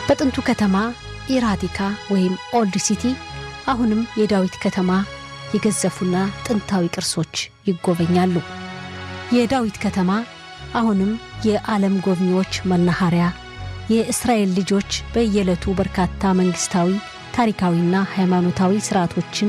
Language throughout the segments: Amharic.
በጥንቱ ከተማ ኢራቲካ ወይም ኦልድ ሲቲ አሁንም የዳዊት ከተማ የገዘፉና ጥንታዊ ቅርሶች ይጎበኛሉ። የዳዊት ከተማ አሁንም የዓለም ጎብኚዎች መናኸሪያ፣ የእስራኤል ልጆች በየዕለቱ በርካታ መንግሥታዊ ታሪካዊና ሃይማኖታዊ ሥርዓቶችን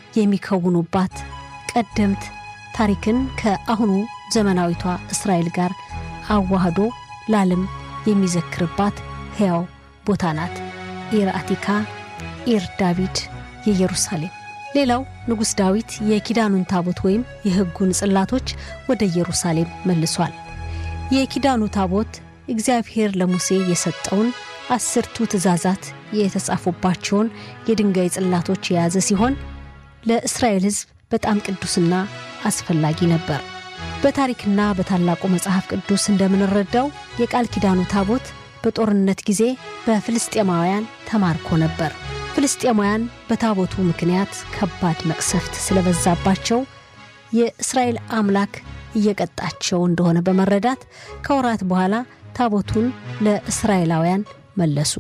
የሚከውኑባት ቀደምት ታሪክን ከአሁኑ ዘመናዊቷ እስራኤል ጋር አዋህዶ ለዓለም የሚዘክርባት ሕያው ቦታ ናት። ኢር አቲካ፣ ኢር ዳዊድ የኢየሩሳሌም። ሌላው ንጉሥ ዳዊት የኪዳኑን ታቦት ወይም የሕጉን ጽላቶች ወደ ኢየሩሳሌም መልሷል። የኪዳኑ ታቦት እግዚአብሔር ለሙሴ የሰጠውን አስርቱ ትእዛዛት የተጻፉባቸውን የድንጋይ ጽላቶች የያዘ ሲሆን ለእስራኤል ሕዝብ በጣም ቅዱስና አስፈላጊ ነበር። በታሪክና በታላቁ መጽሐፍ ቅዱስ እንደምንረዳው የቃል ኪዳኑ ታቦት በጦርነት ጊዜ በፍልስጤማውያን ተማርኮ ነበር። ፍልስጤማውያን በታቦቱ ምክንያት ከባድ መቅሰፍት ስለበዛባቸው የእስራኤል አምላክ እየቀጣቸው እንደሆነ በመረዳት ከወራት በኋላ ታቦቱን ለእስራኤላውያን መለሱ።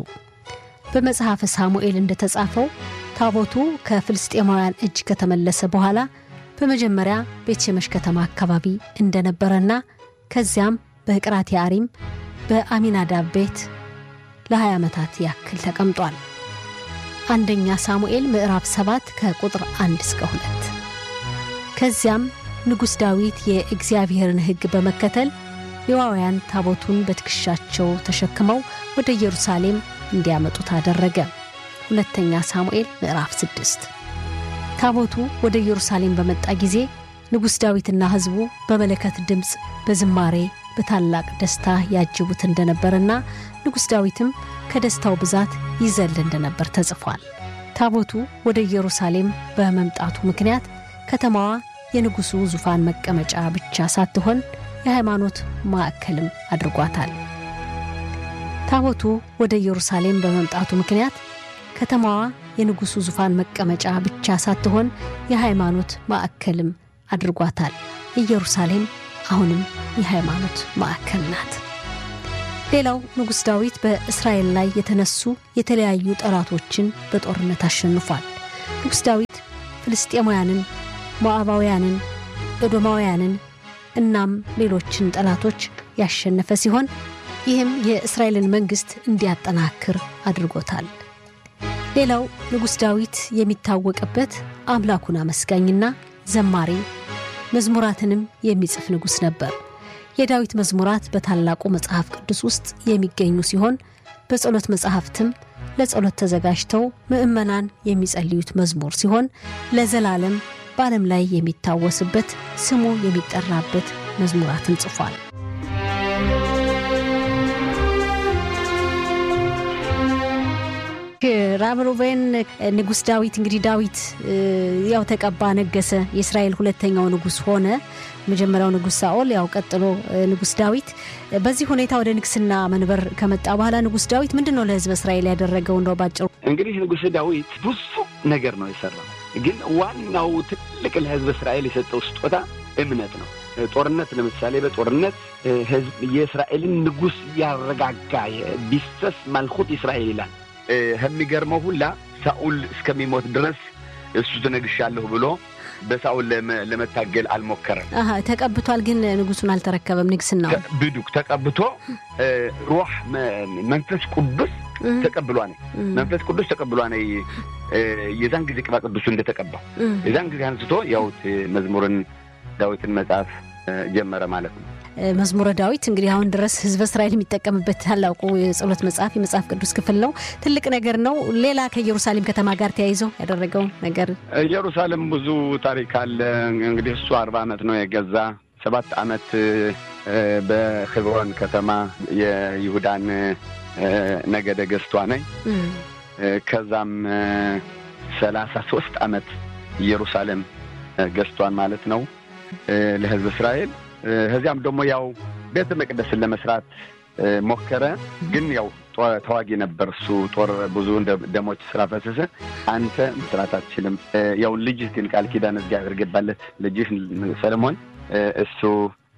በመጽሐፈ ሳሙኤል እንደተጻፈው ታቦቱ ከፍልስጤማውያን እጅ ከተመለሰ በኋላ በመጀመሪያ ቤትሸመሽ ከተማ አካባቢ እንደነበረና ከዚያም በቅራት የአሪም በአሚናዳብ ቤት ለ20 ዓመታት ያክል ተቀምጧል። አንደኛ ሳሙኤል ምዕራፍ 7 ከቁጥር 1 እስከ 2። ከዚያም ንጉሥ ዳዊት የእግዚአብሔርን ሕግ በመከተል ሌዋውያን ታቦቱን በትከሻቸው ተሸክመው ወደ ኢየሩሳሌም እንዲያመጡት አደረገ። ሁለተኛ ሳሙኤል ምዕራፍ 6። ታቦቱ ወደ ኢየሩሳሌም በመጣ ጊዜ ንጉሥ ዳዊትና ሕዝቡ በመለከት ድምፅ በዝማሬ በታላቅ ደስታ ያጅቡት እንደነበርና ንጉሥ ዳዊትም ከደስታው ብዛት ይዘል እንደነበር ተጽፏል። ታቦቱ ወደ ኢየሩሳሌም በመምጣቱ ምክንያት ከተማዋ የንጉሡ ዙፋን መቀመጫ ብቻ ሳትሆን የሃይማኖት ማዕከልም አድርጓታል። ታቦቱ ወደ ኢየሩሳሌም በመምጣቱ ምክንያት ከተማዋ የንጉሡ ዙፋን መቀመጫ ብቻ ሳትሆን የሃይማኖት ማዕከልም አድርጓታል። ኢየሩሳሌም አሁንም የሃይማኖት ማዕከል ናት። ሌላው ንጉሥ ዳዊት በእስራኤል ላይ የተነሱ የተለያዩ ጠላቶችን በጦርነት አሸንፏል። ንጉሥ ዳዊት ፍልስጤማውያንን፣ ሞዓባውያንን፣ ኤዶማውያንን እናም ሌሎችን ጠላቶች ያሸነፈ ሲሆን ይህም የእስራኤልን መንግሥት እንዲያጠናክር አድርጎታል። ሌላው ንጉሥ ዳዊት የሚታወቅበት አምላኩን አመስጋኝና ዘማሪ መዝሙራትንም የሚጽፍ ንጉሥ ነበር። የዳዊት መዝሙራት በታላቁ መጽሐፍ ቅዱስ ውስጥ የሚገኙ ሲሆን በጸሎት መጽሐፍትም ለጸሎት ተዘጋጅተው ምዕመናን የሚጸልዩት መዝሙር ሲሆን ለዘላለም በዓለም ላይ የሚታወስበት ስሙ የሚጠራበት መዝሙራትን ጽፏል። ራብ ሩቤን ንጉሥ ዳዊት እንግዲህ ዳዊት ያው ተቀባ፣ ነገሰ። የእስራኤል ሁለተኛው ንጉሥ ሆነ። መጀመሪያው ንጉሥ ሳኦል፣ ያው ቀጥሎ ንጉሥ ዳዊት። በዚህ ሁኔታ ወደ ንግስና መንበር ከመጣ በኋላ ንጉሥ ዳዊት ምንድን ነው ለሕዝብ እስራኤል ያደረገው? እንደው ባጭሩ እንግዲህ ንጉሥ ዳዊት ብዙ ነገር ነው የሰራው፣ ግን ዋናው ትልቅ ለሕዝብ እስራኤል የሰጠው ስጦታ እምነት ነው። ጦርነት ለምሳሌ በጦርነት ሕዝብ የእስራኤልን ንጉሥ ያረጋጋ ቢሰስ ማልኩት እስራኤል ይላል ከሚገርመው ሁላ ሳኡል እስከሚሞት ድረስ እሱ ትነግሻለሁ ብሎ በሳኡል ለመታገል አልሞከረም። ተቀብቷል፣ ግን ንጉሱን አልተረከበም። ንግስናው ብዱክ ተቀብቶ ሩህ መንፈስ ቅዱስ ተቀብሏ ነ መንፈስ ቅዱስ ተቀብሏ ነ የዛን ጊዜ ቅባ ቅዱሱ እንደተቀባው የዛን ጊዜ አንስቶ ያው መዝሙርን ዳዊትን መጽሐፍ ጀመረ ማለት ነው። መዝሙረ ዳዊት እንግዲህ አሁን ድረስ ህዝበ እስራኤል የሚጠቀምበት ታላቁ የጸሎት መጽሐፍ የመጽሐፍ ቅዱስ ክፍል ነው። ትልቅ ነገር ነው። ሌላ ከኢየሩሳሌም ከተማ ጋር ተያይዞ ያደረገው ነገር ኢየሩሳሌም ብዙ ታሪክ አለ። እንግዲህ እሱ አርባ ዓመት ነው የገዛ ሰባት ዓመት በክብሮን ከተማ የይሁዳን ነገደ ገዝቷ ነኝ። ከዛም ሰላሳ ሶስት ዓመት ኢየሩሳሌም ገዝቷን ማለት ነው ለህዝብ እስራኤል ከዚያም ደግሞ ያው ቤተ መቅደስን ለመስራት ሞከረ። ግን ያው ተዋጊ ነበር እሱ ጦር ብዙ ደሞች ስራ ፈሰሰ። አንተ መስራት አትችልም፣ ያው ልጅህ ግን ቃል ኪዳን እግዚአብሔር ገባለት ልጅህ ሰለሞን እሱ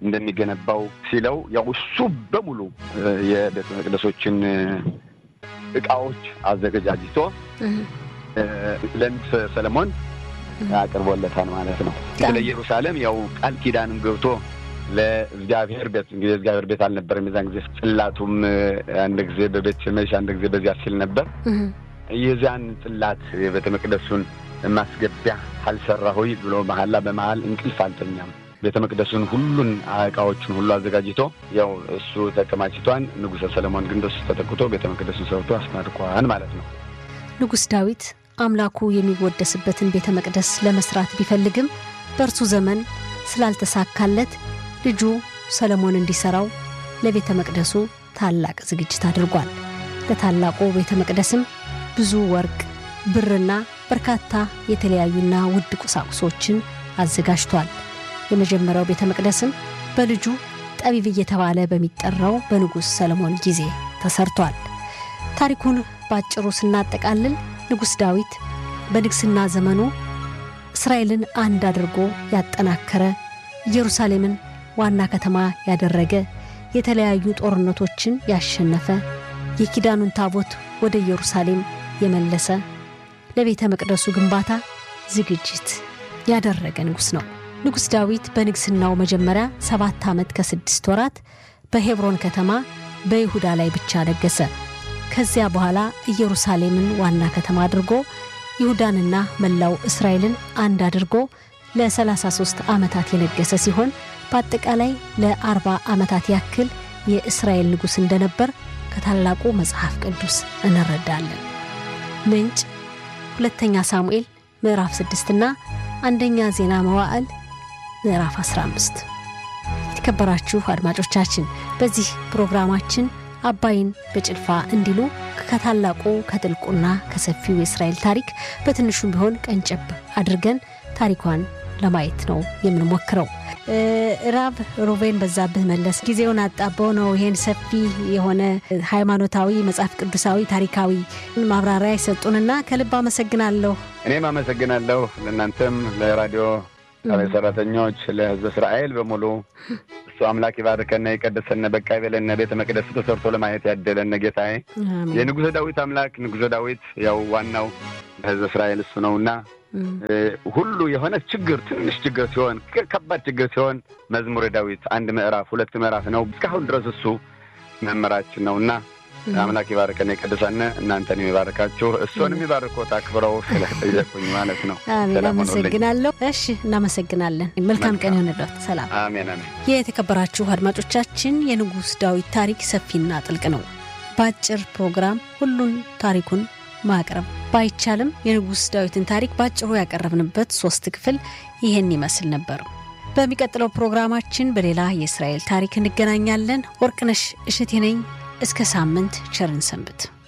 እንደሚገነባው ሲለው ያው እሱ በሙሉ የቤተ መቅደሶችን እቃዎች አዘገጃጅቶ ለንጉሠ ሰለሞን አቅርቦለታል ማለት ነው። ስለ ኢየሩሳሌም ያው ቃል ኪዳንም ገብቶ ለእግዚአብሔር ቤት እንግዲህ እግዚአብሔር ቤት አልነበረም የዛን ጊዜ ጽላቱም አንድ ጊዜ በቤት ሸመሽ አንድ ጊዜ በዚያ ሲል ነበር። የዚያን ጽላት የቤተ መቅደሱን ማስገቢያ አልሰራሁኝ ብሎ መሀላ በመሀል እንቅልፍ አልተኛም። ቤተ መቅደሱን ሁሉን እቃዎቹን ሁሉ አዘጋጅቶ ያው እሱ ተከማችቷን፣ ንጉሠ ሰለሞን ግን በሱ ተተክቶ ቤተ መቅደሱን ሰርቶ አስመርቋን ማለት ነው። ንጉሥ ዳዊት አምላኩ የሚወደስበትን ቤተ መቅደስ ለመስራት ቢፈልግም በእርሱ ዘመን ስላልተሳካለት ልጁ ሰለሞን እንዲሠራው ለቤተ መቅደሱ ታላቅ ዝግጅት አድርጓል። ለታላቁ ቤተ መቅደስም ብዙ ወርቅ፣ ብርና በርካታ የተለያዩና ውድ ቁሳቁሶችን አዘጋጅቷል። የመጀመሪያው ቤተ መቅደስም በልጁ ጠቢብ እየተባለ በሚጠራው በንጉሥ ሰለሞን ጊዜ ተሰርቷል። ታሪኩን በአጭሩ ስናጠቃልል ንጉሥ ዳዊት በንግሥና ዘመኑ እስራኤልን አንድ አድርጎ ያጠናከረ፣ ኢየሩሳሌምን ዋና ከተማ ያደረገ፣ የተለያዩ ጦርነቶችን ያሸነፈ፣ የኪዳኑን ታቦት ወደ ኢየሩሳሌም የመለሰ፣ ለቤተ መቅደሱ ግንባታ ዝግጅት ያደረገ ንጉሥ ነው። ንጉሥ ዳዊት በንግሥናው መጀመሪያ ሰባት ዓመት ከስድስት ወራት በሄብሮን ከተማ በይሁዳ ላይ ብቻ ነገሰ። ከዚያ በኋላ ኢየሩሳሌምን ዋና ከተማ አድርጎ ይሁዳንና መላው እስራኤልን አንድ አድርጎ ለ33 ዓመታት የነገሰ ሲሆን በአጠቃላይ ለ40 ዓመታት ያክል የእስራኤል ንጉሥ እንደነበር ከታላቁ መጽሐፍ ቅዱስ እንረዳለን። ምንጭ ሁለተኛ ሳሙኤል ምዕራፍ 6 እና አንደኛ ዜና መዋዕል ምዕራፍ 15። የተከበራችሁ አድማጮቻችን በዚህ ፕሮግራማችን አባይን በጭልፋ እንዲሉ ከታላቁ ከጥልቁና ከሰፊው የእስራኤል ታሪክ በትንሹም ቢሆን ቀንጨብ አድርገን ታሪኳን ለማየት ነው የምንሞክረው። ራብ ሮቤን በዛብህ መለስ ጊዜውን አጣበው ነው ይሄን ሰፊ የሆነ ሃይማኖታዊ፣ መጽሐፍ ቅዱሳዊ፣ ታሪካዊ ማብራሪያ የሰጡንና ከልብ አመሰግናለሁ። እኔም አመሰግናለሁ ለእናንተም ለራዲዮ ጣቢያ ሰራተኞች፣ ለሕዝበ እስራኤል በሙሉ እሱ አምላክ ይባርከና የቀደሰነ በቃ ይበለነ ቤተ መቅደስ ተሰርቶ ለማየት ያደለነ ጌታዬ የንጉሠ ዳዊት አምላክ ንጉሠ ዳዊት ያው ዋናው ለሕዝበ እስራኤል እሱ ነውና ሁሉ የሆነ ችግር ትንሽ ችግር ሲሆን ከባድ ችግር ሲሆን መዝሙረ ዳዊት አንድ ምዕራፍ ሁለት ምዕራፍ ነው። እስካሁን ድረስ እሱ መምህራችን ነው እና አምላክ ይባርከን የቀደሳነ እናንተን የሚባርካችሁ እሱን የሚባርኮት አክብረው ስለጠየቁኝ ማለት ነው። አሜን፣ አመሰግናለሁ። እሺ፣ እናመሰግናለን። መልካም ቀን ይሆንለት። ሰላም። አሜን፣ አሜን። የተከበራችሁ አድማጮቻችን የንጉሥ ዳዊት ታሪክ ሰፊና ጥልቅ ነው። በአጭር ፕሮግራም ሁሉን ታሪኩን ማቅረብ ባይቻልም የንጉሥ ዳዊትን ታሪክ በአጭሩ ያቀረብንበት ሶስት ክፍል ይህን ይመስል ነበር። በሚቀጥለው ፕሮግራማችን በሌላ የእስራኤል ታሪክ እንገናኛለን። ወርቅነሽ እሸቴ ነኝ። እስከ ሳምንት ቸርን ሰንብት።